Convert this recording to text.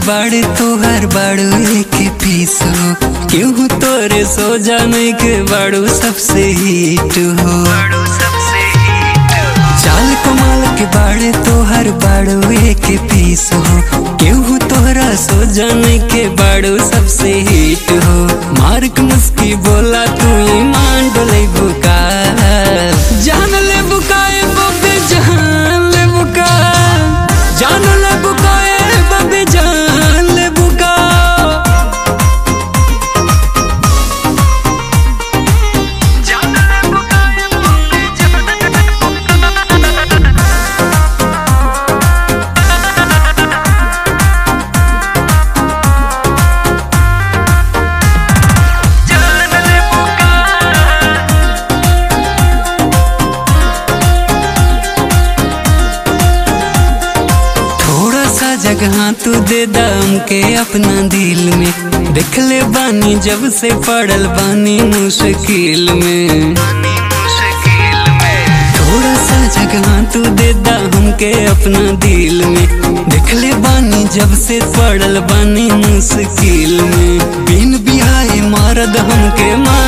बाड़े तोहर बाड़ू एक पीस हो केहू तोरे सो जाने के बाड़ू सबसे हिट हो चाल कमाल के बाड़े तोहर बाड़ू एक पीस हो केहू तोहरा सो जाने के बाड़ू सबसे हिट हो मार्क मुस्की बोला तू ईमान डोले बुका जान ले बुकाए बबे जान ले बुका जान ले बुकाए बबे जान ले बुका थोड़ा सा जगह तू दे दम के अपना दिल में देख ले बानी जब से पड़ल बानी मुश्किल में थोड़ा सा जगह तू दे दम के अपना दिल में देख ले बानी जब से पड़ल बानी मुश्किल में बिन बिहाए मारद हमके मार